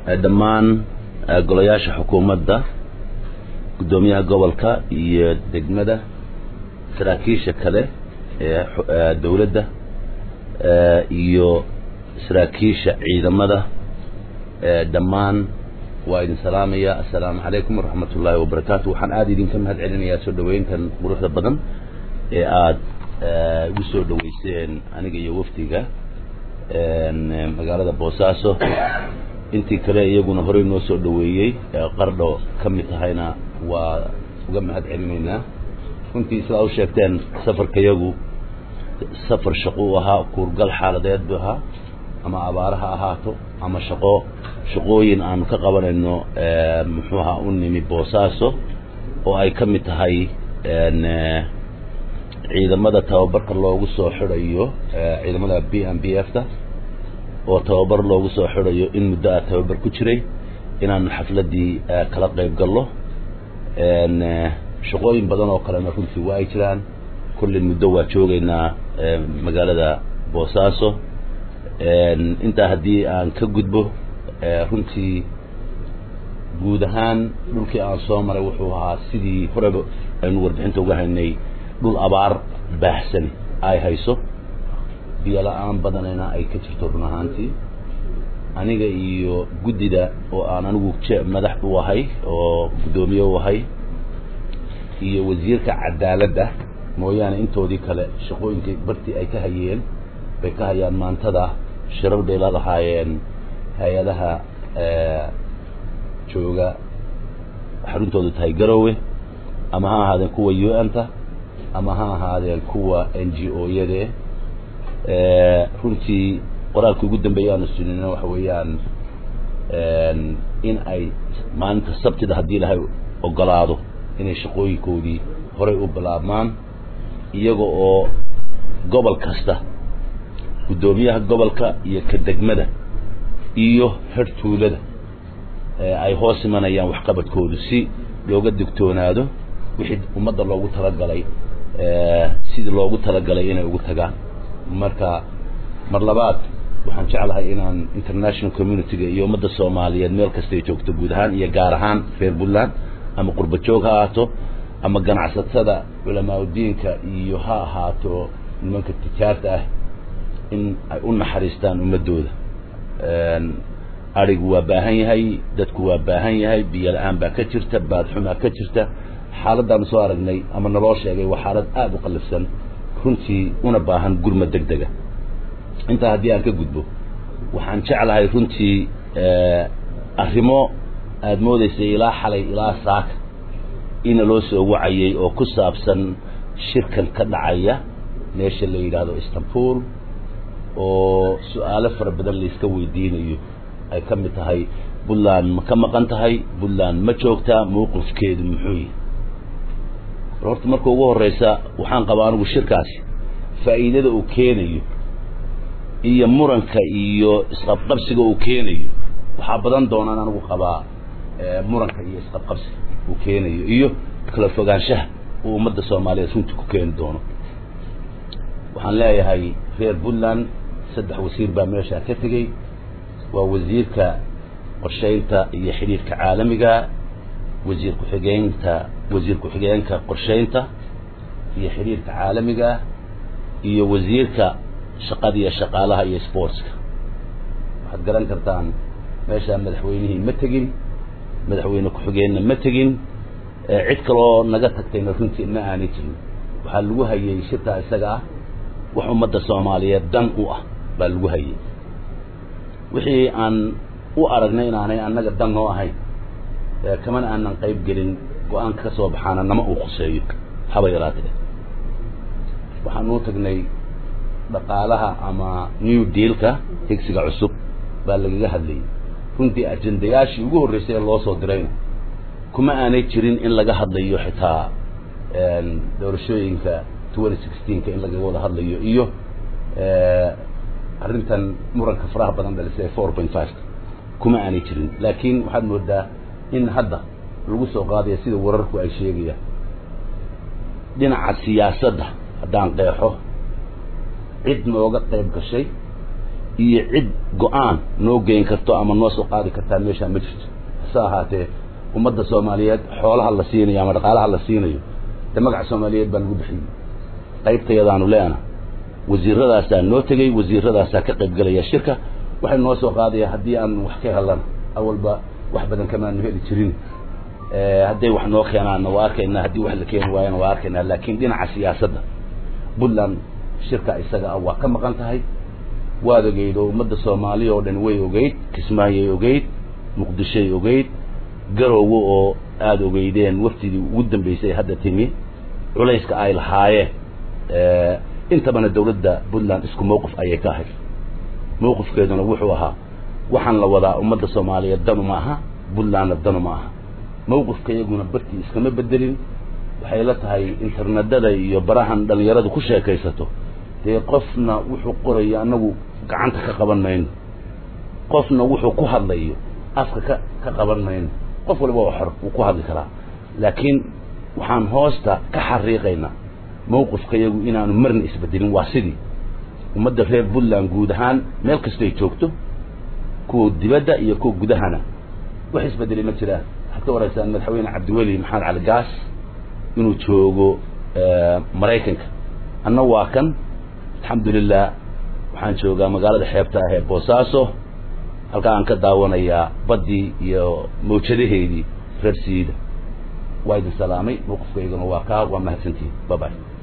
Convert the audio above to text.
dhammaan golayaasha xukuumadda guddoomiyaha gobolka iyo degmada saraakiisha kale ee dowladda iyo saraakiisha ciidamada dhammaan waa idin salaamaya assalaamu calaykum waraxmat ullaahi wabarakaatu waxaan aada idinka mahad celinayaa soo dhaweyntan quruxda badan ee aada igu soo dhaweyseen aniga iyo wafdiga magaalada boosaaso intii kale iyaguna horey noo soo dhaweeyey qardho ka mid tahayna waa uga mahad celinaynaa runtii sidaa u sheegteen safarka yagu safar shaqo u ahaa kuurgal xaaladeed bu ahaa ama abaara ha ahaato ama shaqo shaqooyin aanu ka qabanayno muxuu ahaa u nimi boosaaso oo ay ka mid tahay ciidamada tababarka loogu soo xidhayo ciidamada b m b f ta oo tababar loogu soo xidhayo in muddo a tababar ku jiray inaanu xafladdii kala qayb gallo shaqooyin badan oo kalena runtii waa ay jiraan kullin muddo waa joogaynaa magaalada boosaaso intaa haddii aan ka gudbo runtii guud ahaan dhulkii aan soo maray wuxuu ahaa sidii horeba aynu warbixinta uga haynay dhul abaar baahsan ay hayso biyo la-aan badanayna ay ka jirto run ahaantii aniga iyo guddida oo aan anigu je madax u ahay oo guddoomiye u ahay iyo wasiirka cadaaladda mooyaane intoodii kale shaqooyinkii bartii ay ka hayeen bay ka hayaan maantada shirar bay la lahaayeen hay-adaha jooga xaruntoodu tahay garowe ama ha ahaadeen kuwa u n ta ama ha ahaadeen kuwa n g o yade runtii qoraalkii ugu dambeeya aanu sunina waxa weeyaan in ay maalinta sabtida haddii ilahay ogolaado inay shaqooyinkoodii horay u bilaabmaan iyaga oo gobol kasta guddoomiyaha gobolka iyo ka degmada iyo hertuulada ay hoos imanayaan waxqabadkoodu si looga digtoonaado wixii ummadda loogu talagalay sidii loogu talagalay inay ugu tagaan marka mar labaad waxaan jeclahay inaan international community-ga iyo ummadda soomaaliyeed meel kastay joogto guud ahaan iyo gaar ahaan reer puntland ama qurba joog ha ahaato ama ganacsatada culamaauddiinka iyo ha ahaato nimanka tijaarta ah in ay u naxariistaan ummaddooda arigu waa baahan yahay dadku waa baahan yahay biyo la-aan baa ka jirta baadxumaa ka jirta xaaladdaanu soo aragnay ama naloo sheegay waa xaalad aada u qallifsan runtii una baahan gurma deg dega intaa haddii aan ka gudbo waxaan jeclahay runtii arrimo aada moodaysay ilaa xalay ilaa saaka ina loo soo wacayay oo ku saabsan shirkan ka dhacaya meesha la yidhaahdo istanbul oo su-aalo fara badan layska weydiinayo ay ka mid tahay puntland ma ka maqan tahay puntland ma joogtaa mawqifkeedu muxuu yahay horta marka ugu horreysa waxaan qabaa anigu shirkaasi faa'iidada uu keenayo iyo muranka iyo isqabqabsiga uu keenayo waxaa badan doonaan anigu qabaa muranka iyo isqabqabsiga uu keenayo iyo kala fogaanshaha uu ummadda soomaaliyeed runtii ku keeni doono waxaan leeyahay reer puntland saddex wasiir baa meeshaa ka tegey waa wasiirka qorshaynta iyo xidhiirka caalamiga wasiir ku-xigeynta wasiir ku-xigeenka qorshaynta iyo xidhiirka caalamiga iyo wasiirka shaqada iyo shaqaalaha iyo sportska waxaad garan kartaan meeshaa madaxweynihii ma tegin madaxweyne ku-xigeenna ma tegin cid kaloo naga tagtayna runtii ma aanay jirin waxaa lagu hayay shirkaa isaga ah wax ummadda soomaaliyeed dan u ah baa lagu hayay wixii aan u aragnay inaanay annaga dan noo ahayn kamana aanan qayb gelin go-aanka ka soo baxaana nama uu khuseeyo haba yaraatee waxaan uu tagnay dhaqaalaha ama new dealka higsiga cusub baa lagaga hadlayay runtii ajendayaashii ugu horreysay ee loo soo dirayna kuma aanay jirin in laga hadlayo xitaa doorashooyinka twenty sixteenka in lagaga wada hadlayo iyo arrintan muranka faraha badan dhalisay ee four point five kuma aanay jirin laakiin waxaad moodaa in hadda lagu soo qaadaya sida wararku ay sheegayaan dhinaca siyaasadda haddaan qeexo cid nooga qayb gashay iyo cid go-aan noo geyn karto ama noo soo qaadi kartaa meeshaa ma jirto hase ahaatee ummadda soomaaliyeed xoolaha la siinayo ama dhaqaalaha la siinayo de magaca soomaaliyeed baa lagu bixiyey qaybtayadaanu leena wasiiradaasaa noo tegey wasiiradaasaa ka qayb gelaya shirka waxay noo soo qaadaya haddii aan wax ka helana awalba wax badan kamaanu heli jirin hadday wax noo keenaanna waa arkaynaa haddii wax la keeni waayana waa arkaynaa laakiin dhinaca siyaasadda puntland shirka isaga ah waa ka maqan tahay waad ogeyd oo ummadda soomaaliya oo dhan way ogeyd kismaayay ogeyd muqdishoy ogeyd garoowe oo aada ogeydeen waftidii ugu dambeysay hadda timi culayska ay lahaayeen intabana dawladda puntland isku mawqif ayay ka ahayd mawqifkeeduna wuxuu ahaa waxaan la wadaa ummadda soomaaliyeed danu ma aha puntlandna danu ma aha mawqifka iyaguna bartii iskama bedelin waxay la tahay internedada iyo barahan dhalinyaradu ku sheekaysato dee qofna wuxuu qorayo annagu gacanta ka qaban mayno qofna wuxuu ku hadlayo afka ka ka qaban mayno qof waliba waa xor wuu ku hadli karaa laakiin waxaan hoosta ka xariiqaynaa mawqifka iyagu inaanu marna isbedelin waa sidii ummadda reer puntland guud ahaan meel kastoy joogto kuwa dibadda iyo kuwa gudahana wax isbedelay ma jiraan waxaad ka waraysaan madaxweyne cabdiweli maxamed cali gaas inuu joogo maraykanka anna waa kan alxamdulilah waxaan joogaa magaalada xeebta ah ee boosaaso halkaa aan ka daawanayaa baddii iyo mawjadaheedii reer siida waa idin salaamay mawqifkayguna waa kaa waa mahadsantihin babay